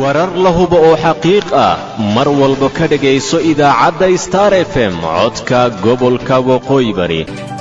warar la hubo oo xaqiiq ah mar walba ka dhegayso idaacadda star f m codka gobolka waqooyi bari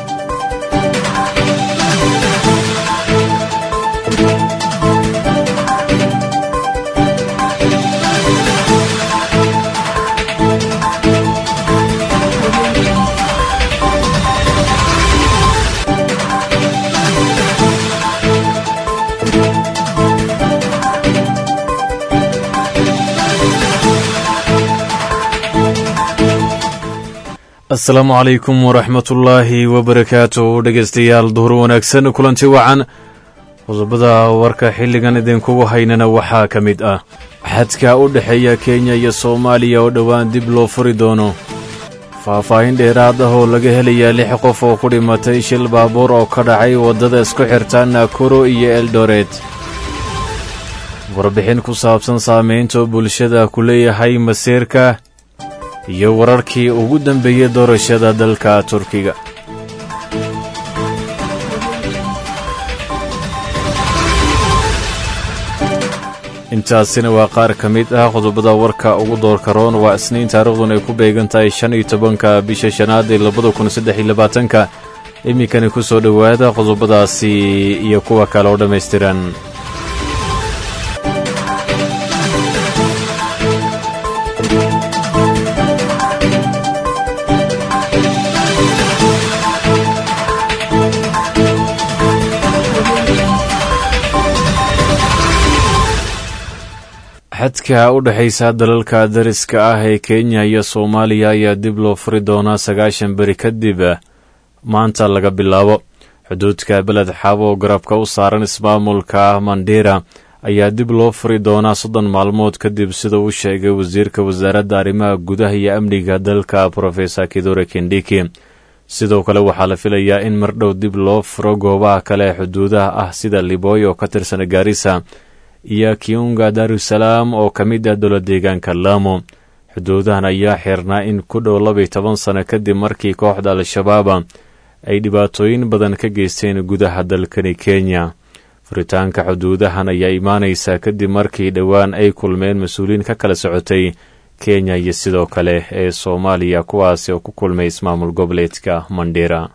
asalaamu calaykum waraxmatullaahi wabarakaatu dhegaystayaal duhur wanaagsan kulanti wacan qodobada warka xilligan idinkugu haynana waxaa ka mid ah xadka u dhexeeya kenya iyo soomaaliya oo dhowaan dib loo furi doono faahfaahin dheeraad ah oo laga helayaa lix qof oo ku dhimatay shil baabuur oo ka dhacay waddada isku xirta nakuro iyo eldoret warbixin ku saabsan saamaynta bulshada ku leeyahay masiirka iyo wararkii ugu dambeeyey doorashada dalka turkiga intaasina waa qaar ka mid ah qodobada warka ugu doorka roon waa isniin taariikhdun ay ku beegan tahay shan iyo tobanka bisha shanaad ee labada kun saddex iyo labaatanka iminkani ku soo dhowaada qodobadaasi iyo kuwa kale oo dhammaystiran xadka u dhexaysa dalalka dariska ah ee kenya iyo soomaaliya ayaa dib loo furi doonaa sagaashan beri kadib maanta laga bilaabo xuduudka beled xaabo oo garabka u saaran ismaamulka mandera ayaa dib loo furi doonaa soddon maalmood kadib sida uu sheegay wasiirka wasaaradda arrimaha gudaha iyo amniga dalka profesor kidore kendiki sidoo kale waxaa la filayaa in mardhow dib loo furo goobaha kale ee xuduudaha ah sida liboy oo ka tirsan gaarisa iyo kiunga darusalaam oo ka mid ah dowla deegaanka laamo xuduudahan ayaa xirnaa in ku dhow labaiy toban sano kadib markii kooxda al-shabaaba ay dhibaatooyin badan ka geysteen gudaha dalkani kenya furitaanka xuduudahan ayaa imaanaysaa kadib markii dhowaan ay kulmeen mas-uuliyiin ka kala socotay kenya iyo sidoo kale ee soomaaliya kuwaasi oo ku kulmay ismaamul goboleedka mandera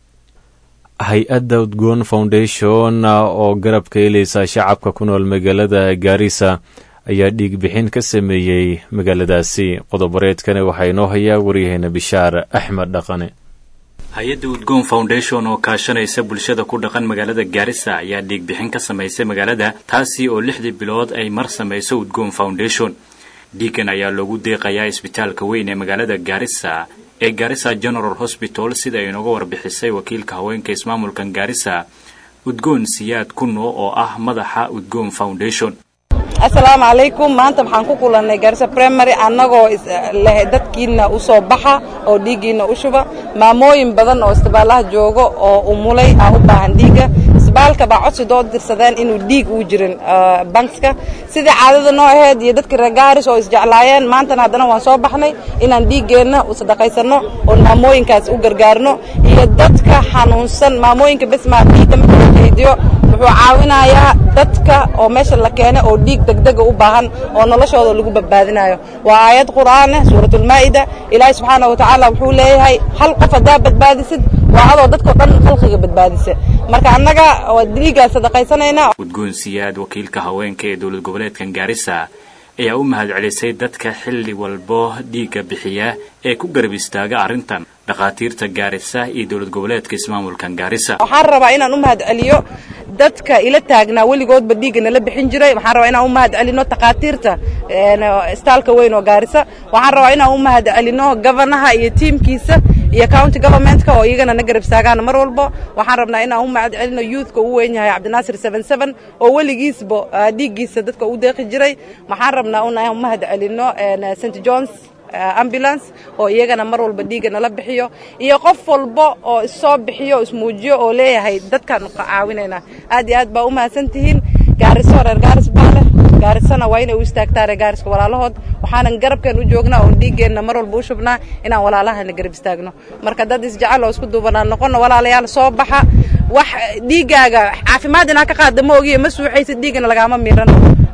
hay-adda udgoon foundation oo garabka helaysa shacabka ku nool magaalada gaarisa ayaa dhiigbixin ka sameeyey magaaladaasi qodobareedkani waxaa inoo hayaa waryaheena bishaar axmed dhaqane hay-adda udgoon foundation oo kaashanaysa bulshada ku dhaqan magaalada gaarisa ayaa dhiigbixin ka samaysay magaalada taasi oo lixdii bilood ay mar samayso udgoon foundation dhiigan ayaa loogu deeqayaa isbitaalka weyn ee magaalada gaarisa ee gaarisa general hosbital sida ay inooga warbixisay wakiilka haweenka ismaamulkan gaarisa udgoon siyaad kuno oo ah madaxa udgoon foundation assalaamu calaykum maanta waxaan ku kulannay gaarisa primary annagoo leh dadkiina u soo baxa oo dhiiggiina u shuba maamooyin badan oo isbitaalaha joogo oo umulay ah u baahan dhiigga isbitaalka baa codsi doo dirsadeen inuu dhiig uu jirin bankska sidii caadada noo ahayd iyo dadkii reer gaaris oo isjeclaayeen maantana haddana waan soo baxnay inaan dhiiggeenna u sadaqaysanno oon maamooyinkaas u gargaarno iyo dadka xanuunsan maamooyinka besmaa dhiigga marka la keydiyo wuxuu caawinayaa dadka oo meesha la keenay oo dhiig degdega u baahan oo noloshooda lagu badbaadinayo waa aayad qur'aaneh suuratulmaa'ida ilaahay subxaana wa tacaala wuxuu leeyahay hal qof haddaa badbaadisid waa adoo dadkao dhan khalqiga badbaadisa marka annaga waa dhiiggaa sadaqaysanaynaa udgoon siyaad wakiilka haweenka ee dowlad goboleedkan gaarisa ayaa u mahad celisay dadka xilli walbo dhiigga bixiya ee ku garab istaaga arrintan dhakhaatiirta gaarisa iyo dowlad goboleedka ismaamulkan gaarisa waxaan rabaa inaan u mahad celiyo dadka ila taagnaa weligoodba dhiigga nala bixin jiray waxaan rabaa inaan u mahad celino takhaatiirta istaalka weyn oo gaarisa waxaan rabaa inaan u mahad celino gofanaha iyo tiimkiisa iyo county governmentka oo iyagana na garab istaagaan mar walbo waxaan rabnaa inaan u mahad celino youthka uu weyn yahay cabdinaasir seven seven oo weligiisba dhiiggiisa dadka u deeqi jiray waxaan rabnaa inaan u mahad celino st johns ambulance oo iyagana mar walba dhiigga nala bixiyo iyo qof walba oo issoo bixiyo ismuujiyo oo leeyahay dadkaan caawinayna aad iyo aad baa u mahadsan tihiin gaariso reer gaaris baa leh gaarisana waa inay u istaagtaa reer gaariska walaalahood waxaanan garabkeen u joognaa oon dhiiggeenna mar walba u shubnaa inaan walaalahana garab istaagno marka dad isjecel oo isku duubanaan noqono walaalayaal soo baxa wax dhiiggaaga caafimaad inaa ka qaada ma ogiye ma suuxaysid dhiiggana lagaama miirano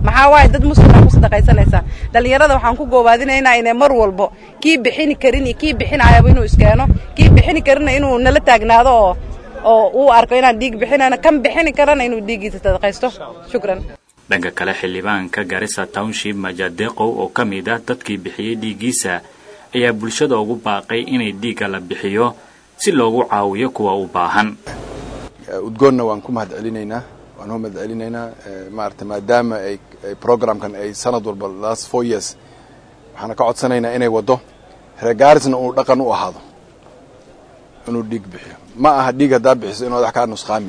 maxaa waaye dad muslimaa ku sadaqaysanaysaa dhallinyarada waxaan ku goobaadinaynaa inay mar walbo kii bixini karin iyo kii bixinayaba inuu iskeeno kii bixini karinna inuu nala taagnaado oo oo uu arko inaan dhiig bixinayno kan bixini karana inuu dhiiggiisa sadaqaysto shukran dhanka kale xildhibaanka garissa township majadeqow oo ka mid ah dadkii bixiyey dhiiggiisa ayaa bulshada ugu baaqay inay dhiigga la bixiyo si loogu caawiyo kuwa u baahan udgoonna waan ku mahad celinaynaa waan u mahad celinaynaa maarata maadaama ay programkan ay sanad walba last four years waxaana ka codsanaynaa inay waddo reegaarisna uu dhaqan u ahaado inuu dhiig bixiyo ma aha dhiig haddaa bixiso inaad wax kaa nusqaami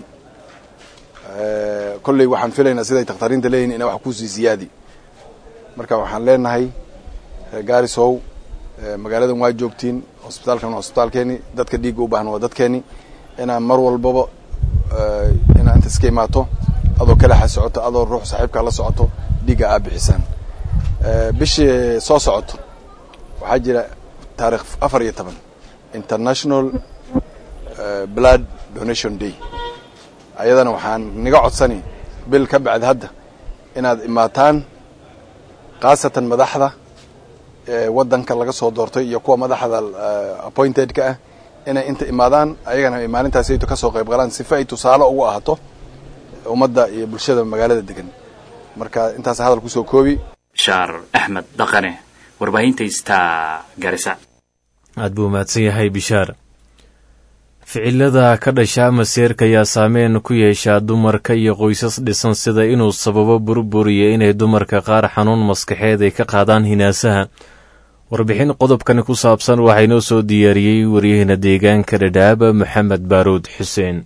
kolley waxaan filaynaa siday takhtariinta leeyihin ina wax kusii siyaadi marka waxaan leenahay reegaarisow magaaladan waa joogtiin hosbitaalkan waa hosbitaalkeeni dadka dhiigga u baahan waa dadkeeni inaan mar walbaba inaa inta iska imaato adoo kalaxa socoto adoo ruux saaxiibkaa la socoto dhiigga aa bixisaan bishii soo socoto waxaa jira taarikh afar iyo toban international blood donation day ayadana waxaan niga codsani bil ka bacdi hadda inaad imaataan khaasatan madaxda waddanka laga soo doortay iyo kuwa madaxda appointedka ah inay inta imaadaan ayagana ay maalintaasayto ka soo qayb galaan sifa ay tusaale ugu ahaato ummadda iyo bulshada magaalada degan marka intaas hadal kusoo koobi shaar axmed dhaqane warbaahinta star garisa aad buu mahadsan yahay bishaar ficilada ka dhasha maseerka ayaa saameyn ku yeeshaa dumarka iyo qoysas dhisan sida inuu sababo burburiyo inay dumarka qaar xanuun maskaxeed ay ka qaadaan hinaasaha warbixin qodobkani ku saabsan waxaa inoo soo diyaariyey waryaheena deegaanka dhadhaaba maxamed baaruud xuseen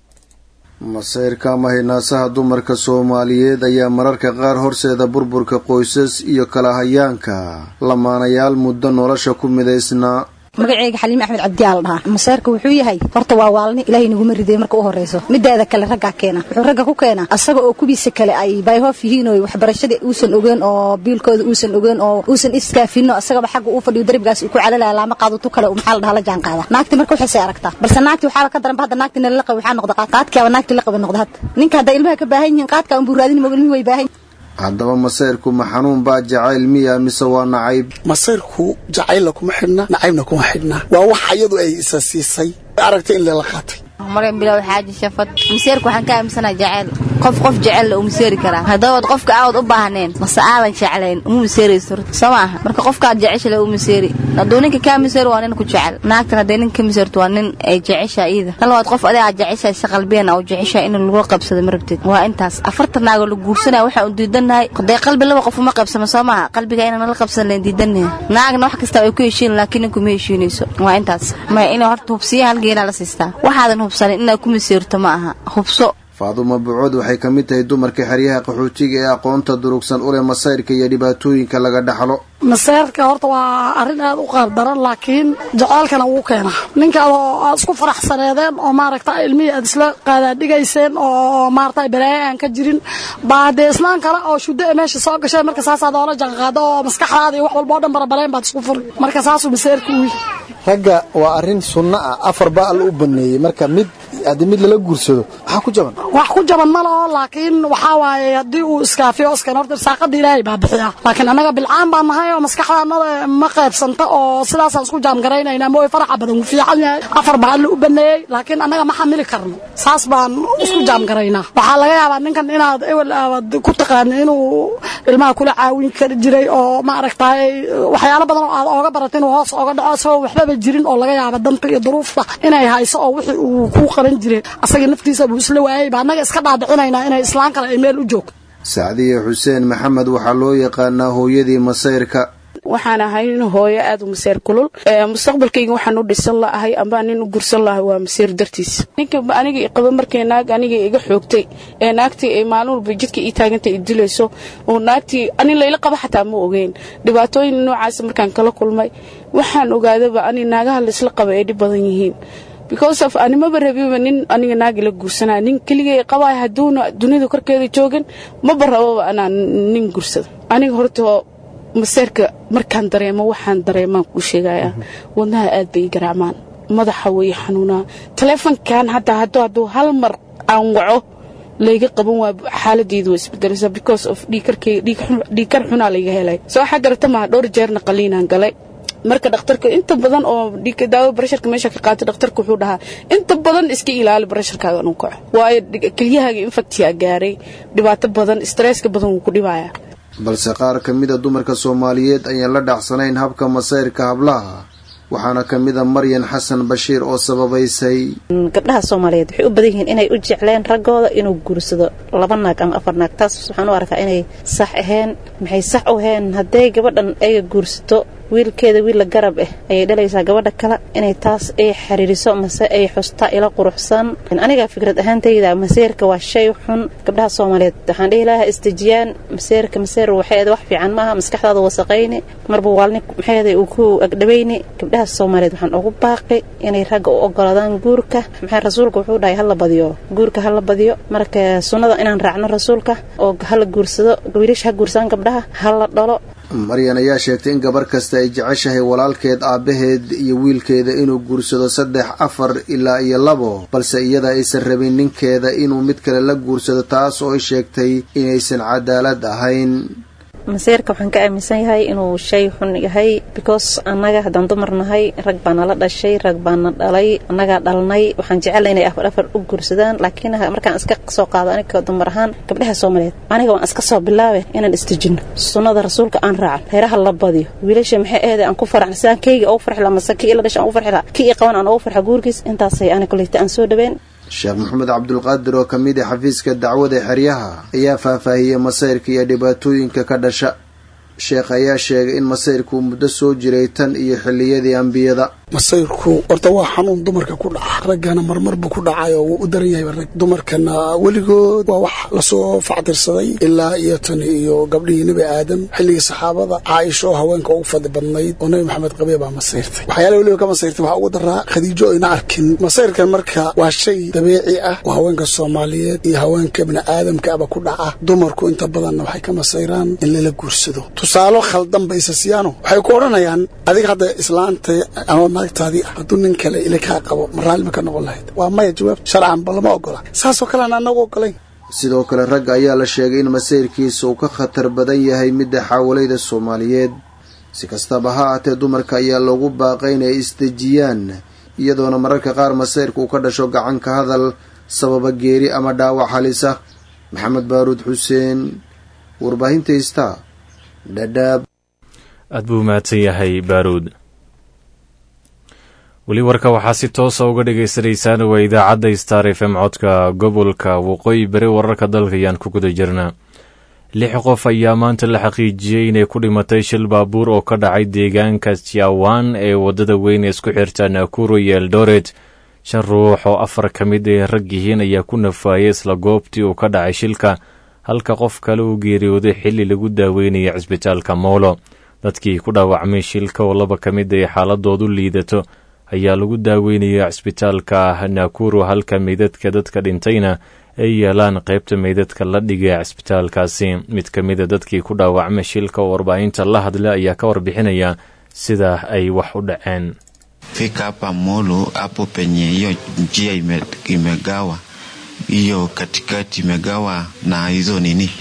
masayrka ama hinaasaha dumarka soomaaliyeed ayaa mararka qaar horseeda burburka qoysas iyo kala hayaanka lamaanayaal muddo nolosha ku midaysnaa magaceyga xaliime axmed cabdiyaa la dhahaa maseerka wuxuu yahay horta waa waalni ilaahay naguma riday marka u horeyso mideeda kale raggaa keena wuxuu ragga ku keenaa asaga oo kubiisa kale ay bayhoof yihiin oo waxbarashadii uusan ogeen oo biilkooda uusan ogeen oo uusan iskaafino asagaba xagga uu fadhiyo darbigaas uu ku calalaya laama qaado tu kale maxaa la dhahaa la jaan qaada naagti marka waxaysay aragtaa balse naagti waxaa ka daranba hadda naagti nala qabi waxaa noqda qaad qaadkiaba naagti la qabi noqda hadda ninka hadda ilmaha ka baahan yihiin qaadka unbuu raadin moga ilmihi way baahan haddaba masayrku ma xanuun baa jacayl miya mise waa nacayb masayrku jacaylna kuma xidhna nacaybna kuma xidhna waa wax iyadu ay isa siisay aragtay in lela qaatay maryam bilow xaaji shafad maseerku waxaan ka aaminsanaha jacayl qof qof jecel u maseeri karaa haddabaad qofka aawad u baahneen mase aadan jeclayn uma maseerayso soo maaha marka qofkaad jeceshale u maseeri hadduu ninka kaa maseeri waa nin ku jecel naagtan hadday ninka ka maseerto waa nin ay jeceshaa iyada tan labaad qof adiga aad jeceshahay si qalbiyan u jeceshaa in lagula qabsado ma rabtid waa intaas afartan naagoo la guursanaya waxaan u diidannahay hadee qalbi laba qof uma qabsamo soo maaha qalbiga inaan la qabsan leen diidannahay naagna wax kasta ay ku heshiin laakiin ninku ma heshiinayso waa intaas maya inay horta hubsiya halgeelaa la siistaa waxaadan hubsanin inaad ku maseerto ma aha hubso faadumo bucood waxay ka mid tahay dumarka xeryaha qaxootiga ee aqoonta durugsan u leh masayrka iyo dhibaatooyinka laga dhaxlo maseerka horta waa arrin aad u qaab daran laakiin jaceylkana wuu keenaa ninka adoo aad isku faraxsaneedeen oo maaragta ilmihii aad isla qaadaadhigayseen oo maarata balaayo aan ka jirin baa dee islaan kale oo shuddo ee meesha soo gasheen marka saasaad oola janqaado oo maskaxdaada iyo wax walba o dhan barabalayn baad isku furi marka saasuu maseerka u ragga waa arrin sunno ah afar ba alla u baneeyey marka mid haddii mid lala guursado waxaa ku jaban wax ku jaban ma laho laakiin waxaa waaye haddii uu iskaafiyo iskan horta irsaaqada ilaahay baa bixiya laakiin annaga bilcaan baan nahay oo maskaxdaanada ma qaybsanta oo sidaasaan isku jaamgaraynayna ma way faraxa badan wuu fiican yahay afar baa alla u baneeyey laakiin annaga ma xamili karno saas baan isku jaamgaraynaa waxaa laga yaabaa ninkan inaad ewel aabad ku taqaani inuu ilmaha kula caawin kari jiray oo maaragtay waxyaalo badan oo aad ooga barat inuu hoos ooga dhaco isagoo waxbaba jirin oo laga yaaba danta iyo duruufta inay hayso oo wixii uu ku qaban jiray asaga naftiisa buu isla waayay baa annaga iska dhaadhicinaynaa inay islaan kale ay meel u joogto sacdiye xuseen maxamed waxaa loo yaqaanaa hooyadii masayrka waxaan ahay nin hooyo aad u maseer kulul mustaqbalkayga waxaan u dhisan lahay amba nin u gursan lahay waa maseer dartiis ninka aniga qaba markay naag aniga iga xoogtay ee naagtii ay maalin walba jidka ii taagantay i dilayso oo naagtii ani layla qaba xataa ma ogeyn dhibaatooyin noocaas markaan kala kulmay waxaan ogaadaba ani naagaha laysla qaba ay dhib badan yihiin because of animaba rabiba nin aniga naagi la guursanaa nin keligay qabaa hadduuna dunida korkeeda joogin maba rababa anaa nin gursada aniga horta maseerka markaan dareemo waxaan dareemaan kuu sheegayaa wadnaha aad bay ii garaacmaan madaxa way xanuunaa taleefonkan hadda hadduu hadduu hal mar aan waco layga qaban waa xaaladeedu waa isbedelaysaa because of dhiikar xunaa layga helay soo waxaa garata maha dhowr jeerna qaliinaan galay marka dhakhtarka inta badan oo daawo barasharka meesha ka qaatay dhakhtarka wuxuu dhahaa inta badan iska ilaali barasharkaaga inuu kaco waayo kelyahaaga infactiyaa gaaray dhibaato badan stresska badan wuu ku dhibayaa balse qaar ka mida dumarka soomaaliyeed ayaan la dhacsanayn habka masayrka hablaha waxaana ka mid a maryan xasan bashiir oo sababaysay gabdhaha soomaaliyeed waxay u badan yihiin inay u jecleen raggooda inuu guursado laba naag ama afar naag taas waxaan u arkaa inay sax ahayn maxay sax u ahayn hadday gabadhan ay guursato wiilkeeda wiilla garab ah ayay dhalaysaa gabadha kale inay taas ay xiriiriso mase ay xustaa ila quruxsan aniga fikrad ahaantayda maseerka waa shay xun gabdhaha soomaaliyeed waxaan dhihi lahaa istejiyaan maseerka maseer waxay wax fiican maaha maskaxdaada wasaqayni marba waalni maxay uu ku agdhabayni gabdhaha soomaaliyeed waxaan ugu baaqi inay ragga u ogolaadaan guurka maxay rasuulka wuxuu dhahay hala badiyo guurka hala badiyo marka sunnada inaan raacno rasuulka oo hala guursado wiilasha ha guursaan gabdhaha hala dhalo maryan ayaa sheegtay in gabar kasta ay jeceshahay walaalkeed aabbaheed iyo wiilkeeda inuu guursado saddex afar ilaa iyo labo balse iyada aysan rabin ninkeeda inuu mid kale la guursado taas oo ay sheegtay inaysan cadaalad ahayn maseerka waxaan ka aaminsan yahay inuu shay xun yahay because annaga haddaan dumar nahay rag baa nala dhashay rag baana dhalay annagaa dhalnay waxaan jecela inay afar afar u guursadaan laakiin markaan iska soo qaado aniga dumar ahaan gabdhaha soomaaliyeed aniga waan iska soo bilaabe inaan istejino sunnada rasuulka aan raacan reeraha la badiyo wiilasha maxay eede aan ku faraxna sidaan keyga ugu farxi laha mase kii ila dhasha aan ugu farxi laha kii i qaban aan ugu farxa guurkiis intaasay ani koleyta aan soo dhaween sheekh maxamed cabdulqaadir oo ka mid a xafiiska dacwada xeryaha ayaa faahfaahiyey masayrka iyo dhibaatooyinka ka dhasha sheekh ayaa sheegay in masayrku muddo soo jiray tan iyo xilliyadii ambiyada masayrku horta waa xanuun dumarka ku dhaca raggana marmarbu ku dhacayo wuu u daran yahay rag dumarkana weligood waa wax lasoo factirsaday ilaa iyo tan iyo gabdhihii nebi aadam xilligii saxaabada caaisha oo haweenka ugu fadli badnayd oo nebi maxamed qabee baa masayrtay waxyaala weliba ka masayrtay waxaa ugu daraa khadiijo ayna arkin masayrkan marka waa shay dabiici ah oo haweenka soomaaliyeed iyo haweenka bini aadamka aba ku dhaca dumarku inta badanna waxay ka masayraan in lala guursado tusaalo khaldan baysa siyaano waxay ku odhanayaan adiga hadda islaanta ama naagtaadii ah hadduu nin kale ila kaa qabo ma raalli ma ka noqon lahayd waa maya jawaab sharcan ba lama ogola saasoo kalean anagu ogolayn sidoo kale ragga ayaa la sheegay in masayrkiisa uu ka khatar badan yahay midda xaawalayda soomaaliyeed si kastaba ha aatee dumarka ayaa loogu baaqay inay isdejiyaan iyadoona mararka qaar masayrka uu ka dhasho gacanka hadal sababa geeri ama dhaawac halisa maxamed baaruud xuseen warbaahinta istaa dhadhaab aad buu mahadsan yahay baaruud weli warka waxaa si toosa uga dhagaysanaysaan waa idaacadda star f m codka gobolka waqooyi bari wararka dalka ayaan ku guda jirnaa lix qof ayaa maanta la xaqiijiyey inay ku dhimatay shil baabuur oo ka dhacay deegaanka jiawan ee waddada weyn ee isku xirta nakuro iyo eldoret shan ruux oo afar ka mid ay rag yihiin ayaa ku nafaayay isla goobtii uu ka dhacay shilka halka qof kale uu geeriyooday xilli lagu daaweynaya cisbitaalka moolo dadkii ku dhaawacmay shilka oo laba ka mid ay xaaladoodu liidato ayaa lagu daaweynaya cisbitaalka nakuro halka meydadka dadka dhintayna ay yeelaan qaybta meydadka la dhigay cisbitaalkaasi mid ka mida dadkii ku dhaawacmay shilka oo warbaahinta la hadla ayaa ka warbixinaya sida ay wax u dhaceen fika hapa Molo hapo penye hiyo njia ime, imegawa hiyo katikati imegawa na hizo nini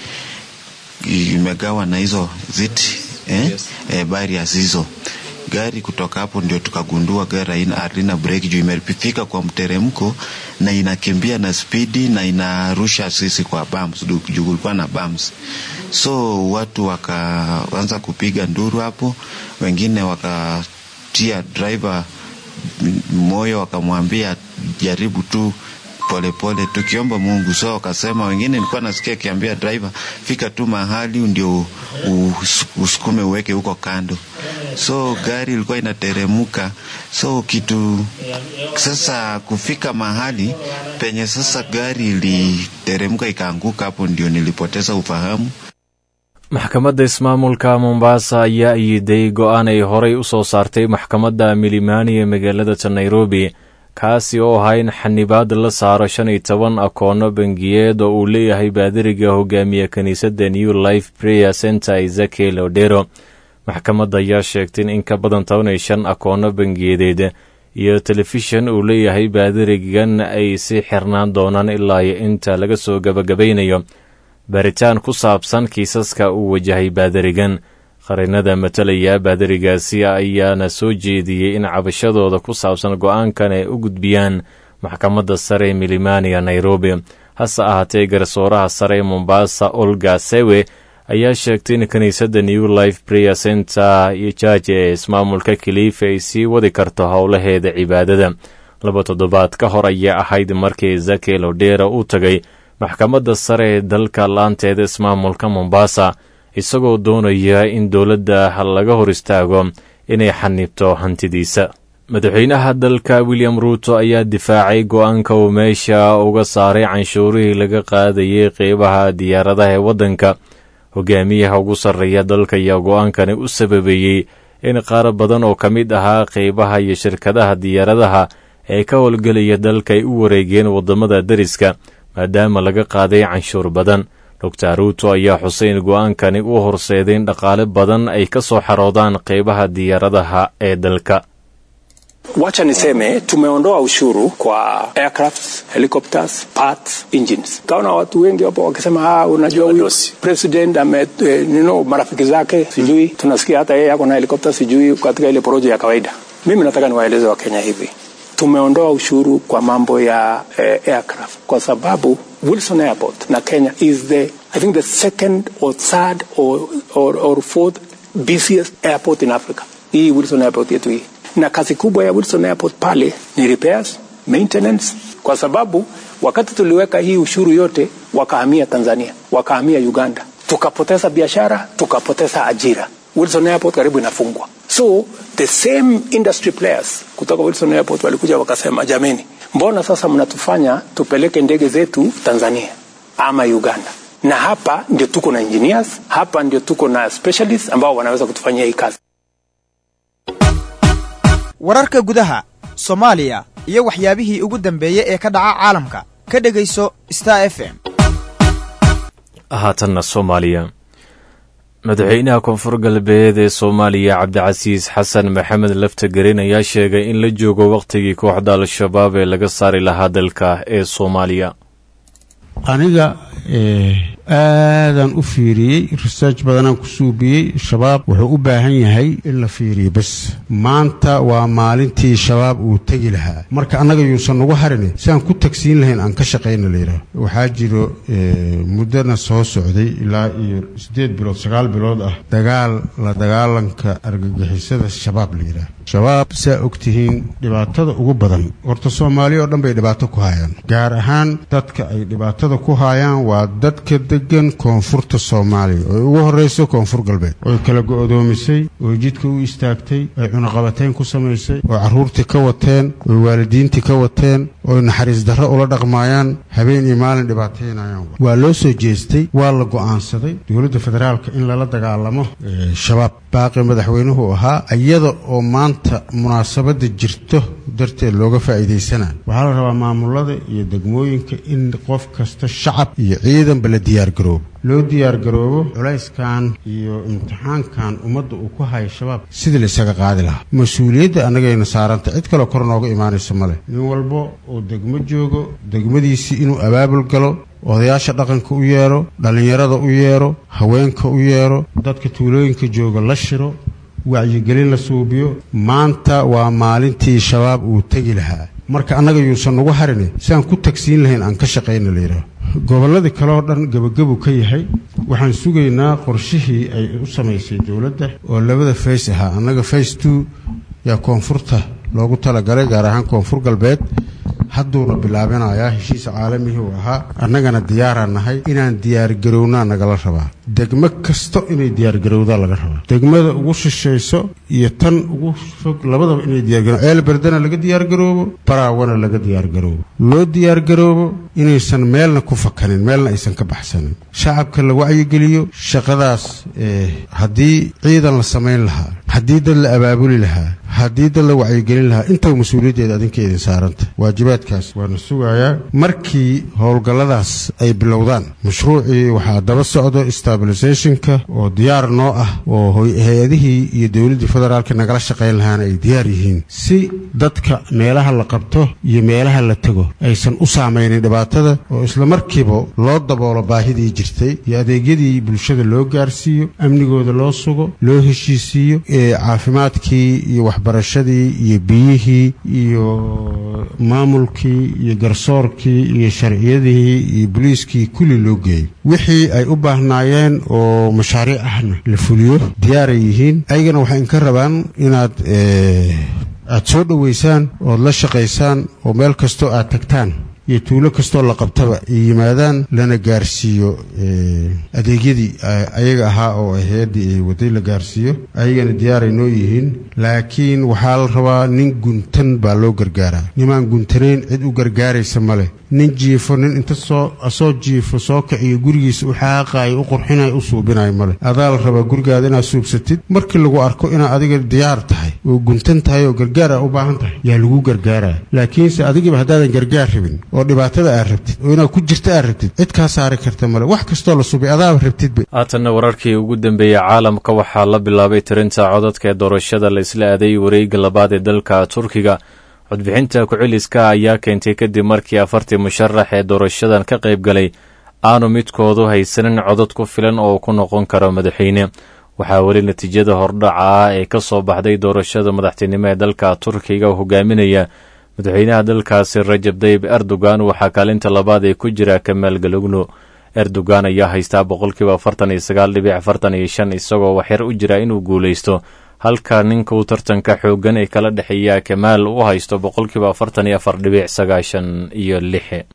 imegawa na hizo ziti eh? Yes. Eh, barriers hizo gari kutoka hapo ndio tukagundua gari halina breki juu imefika kwa mteremko na inakimbia na spidi na inarusha sisi kwa bumps juu kulikuwa na bumps so watu wakaanza kupiga nduru hapo wengine wakatia driver moyo wakamwambia jaribu tu polepole tukiomba Mungu. So wakasema wengine, nilikuwa nasikia akiambia driver, fika tu mahali ndio usukume uweke huko kando. So gari ilikuwa inateremka, so kitu sasa kufika mahali penye sasa gari iliteremka ikaanguka, hapo ndio nilipoteza ufahamu. maxkamadda ismaamulka mombasa ayaa iiday go-aan ay horay u soo saartay maxkamadda milimani ee magaalada nairobi kaasi oo ahaa in xanibaad la saaro shan iyo toban akoono bangiyeed oo uu leeyahay baadiriga hogaamiye kiniisadda new life prayer center ezekiel odero maxkamadda ayaa sheegtay in in ka badan toban iyo shan akoono bangiyadeed iyo telefishan uu leeyahay baadirigan ay sii xirnaan doonaan ilaa iyo inta laga soo gebagabaynayo baaritaan ku saabsan kiisaska uu wajahay baadirigan qarinada matalaya baadirigaasi ayaana soo jeediyey in cabashadooda ku saabsan go-aankan ay u gudbiyaan maxkamadda sare ee milimania nairobi hase ahaatee garsooraha sare ee mombasa olga sewe ayaa sheegtay in kiniisadda new life prayer center iyo jaaji ee ismaamulka kiliifa ay sii wadi karto howlaheeda cibaadada laba toddobaad ka hor ayaa ahayd markii zakel odera uu tagay maxkamadda sare ee dalka laanteeda ismaamulka mombasa isagoo doonaya in dowladda laga hor istaago inay xanibto hantidiisa madaxweynaha dalka william ruuto ayaa difaacay go-aanka uu meesha uga saaray canshuurihii laga qaadayay qeybaha diyaaradaha ee waddanka hogaamiyaha ugu sarreeya dalka ayaa go-aankani u sababeeyey in qaar badan oo ka mid ahaa qeybaha iyo shirkadaha diyaaradaha ee ka howlgelaya dalka ay u wareegeen waddamada deriska maadaama laga qaaday canshuur badan doctor ruuto ayaa xusay in go-aankani u horseeday in dhaqaale badan ay ka soo xaroodaan qeybaha diyaaradaha ee dalka Wacha niseme tumeondoa ushuru kwa aircrafts, helicopters, parts, engines. Kaona watu wengi wapo wakisema ah, unajua huyo president ame eh, nino marafiki zake sijui, tunasikia hata yeye ako na helicopter sijui katika ile porojo ya kawaida. Mimi nataka niwaeleze Wakenya hivi, tumeondoa ushuru kwa mambo ya eh, aircraft kwa sababu Wilson Airport na Kenya is the I think the second or third or, or, or fourth busiest airport in Africa. Hii Wilson Airport yetu hii na kazi kubwa ya Wilson Airport pale ni repairs, maintenance, kwa sababu wakati tuliweka hii ushuru yote wakahamia Tanzania, wakahamia Uganda, tukapoteza biashara, tukapoteza ajira. Wilson Airport karibu inafungwa. So the same industry players kutoka Wilson Airport walikuja wakasema, jameni, mbona sasa mnatufanya tupeleke ndege zetu Tanzania ama Uganda? Na hapa ndio tuko na engineers, hapa ndio tuko na specialists ambao wanaweza kutufanyia hii kazi. wararka gudaha soomaaliya iyo waxyaabihii ugu dambeeyey ee ka dhaca caalamka ka dhegayso star f m haatanna soomaaliya madaxweynaha koonfur galbeed ee soomaaliya cabdicasiis xasan maxamed laftagerin ayaa sheegay in la joogo wakhtigii kooxda al-shabaab ee laga saari lahaa dalka ee soomaaliya aniga aadaan u fiiriyey research badanaan ku suubiyey shabaab wuxuu u baahan yahay in la fiiriyo bes maanta waa maalintii shabaab uu tegi lahaa marka annaga yuusan nagu harin si aan ku tagsiin lahayn aan ka shaqayna layidhaah waxaa jiro muddana soo socday ilaa iyo siddeed bilood sagaal bilood ah dagaal la dagaalanka argagixisada shabaab layidhaah shabaab saa ogtihiin dhibaatada ugu badan horta soomaaliya oo dhan bay dhibaato ku haayaan gaar ahaan dadka ay dhibaatada ku haayaan waa dadka degan koonfurta soomaaliya oo ugu horrayso koonfur galbeed oy kala go'doomisay oo jidka u istaagtay oy cunaqabatayn ku samaysay oo carruurtii ka wateen oy waalidiintii ka wateen oy naxariis darro ula dhaqmaayaan habeen iyo maalin dhibaataynayaan waa loo soo jeestay waa la go'aansaday dowladda federaalka in lala dagaalamo shabaab baaqi madaxweynuhu ahaa iyada oo maanta munaasabadda jirto darteed looga faa'iidaysanayo waxaa la rabaa maamulada iyo degmooyinka in qof kasta shacab iyo ciidanba la diyaargaroobo loo diyaargaroobo culayskan iyo imtixaankan ummadda uu ku hayo shabaab sidii la isaga qaadi lahaa mas-uuliyadda annagayna saaranta cid kaleo kor nooga imaanaysa ma leh nin walba oo degmo joogo degmadiisii inuu abaabul galo odayaasha dhaqanka u yeedho dhallinyarada u yeedho haweenka u yeedho dadka tuulooyinka jooga la shiro wacyigelin la suubiyo maanta waa maalintii shabaab uu tegi lahaa marka annaga yuusan nagu harin si aan ku tagsiin lahayn aan ka shaqayna layidhaah gobolladii kaleoo dhan gebagabu ka yahay waxaan sugaynaa qorshihii ay u samaysay dowladda oo labada fays ahaa annaga fays two yaa koonfurta loogu talagalay gaar ahaan koonfur galbeed hadduuna bilaabinayaa heshiisa caalamihii uu ahaa annagana diyaaraan nahay inaan diyaargarownaa nagala rabaa degmo kasta inay diyaargarowdaa laga rabaa degmada ugu shishayso iyo tan ugu fog labadaba inay diyaargaroo ceelberdana laga diyaargaroobo baraawana laga diyaargaroobo loo diyaargaroobo inaysan meelna ku fakanin meelna aysan ka baxsanin shacabka la wacyigeliyo shaqadaas haddii ciidan la samayn lahaa haddii dad la abaabuli lahaa haddii dad la wacyigelin lahaa intaba mas-uuliyaddeeda adinka idin saaranta waajibaadkaas waana sugayaa markii howlgalladaas ay bilowdaan mashruucii waxaa daba socdo stabilisationka oo diyaar noo ah oo hay-adihii iyo dowladdii federaalka nagala shaqayn lahaana ay diyaar yihiin si dadka meelaha la qabto iyo meelaha la tego aysan u saamaynin dhibaatada oo isla markiiba loo daboolo baahidii jirtay iyo adeegyadii bulshada loo gaarsiiyo amnigooda loo sugo loo heshiisiiyo caafimaadkii iyo waxbarashadii iyo biyihii iyo maamulkii iyo garsoorkii iyo sharciyadii iyo boliiskii kulli loo geeyo wixii ay u baahnaayeen oo mashaariic ahna la fuliyo diyaaray yihiin ayagana waxay inka rabaan inaad aad soo dhoweysaan ood la shaqaysaan oo meel kastoo aad tagtaan iyo tuulo kastoo la qabtaba ay yimaadaan lana gaarsiiyo adeegyadii ayaga ahaa oo hay-addii ay waday la gaarsiiyo ayagana diyaaray noo yihiin laakiin waxaa la rabaa nin guntan baa loo gargaaraa nimaan guntanayn cid u gargaaraysa ma leh nin jiifo nin inta soo asoo jiifo soo kiciyo gurigiisa u xaaqaayo u qurxinayo u suubinayo male adaa la rabaa gurigaada inaad suubsatid markii lagu arko inaad adiga diyaar tahay oo guntan tahay oo gargaar aa u baahan tahay yaa lagu gargaaraa laakiinse adigiba haddaadan gargaar rabin oo dhibaatada aad rabtid oo inaad ku jirta aad rabtid cid kaa saari karta male wax kastoo la subay adaaba rabtidba haatanna wararkii ugu dambeeyey caalamka waxaa la bilaabay tirinta codadka ee doorashada la isla aaday wareegga labaad ee dalka turkiga codbixinta ku-celiska ayaa keentay kadib markii afartii musharax ee doorashadan ka qayb galay aanu midkoodu haysanin codad ku filan oo ku noqon karo madaxweyne waxaa weli natiijada hordhaca ah ee ka soo baxday doorashada madaxtinimo ee dalka turkiga hogaaminaya madaxweynaha dalkaasi rajab dayib erdogan waxaa kaalinta labaad ee ku jira kamaal galugno erdogan ayaa haystaa boqolkiiba afartan iyo sagaal dhibic afartan iyo shan isagoo waxyar u jira inuu guulaysto halka ninka uu tartanka xooggan ee kala dhexeeya kamaal u haysto boqolkiiba afartan iyo afar dhibic sagaashan iyo lix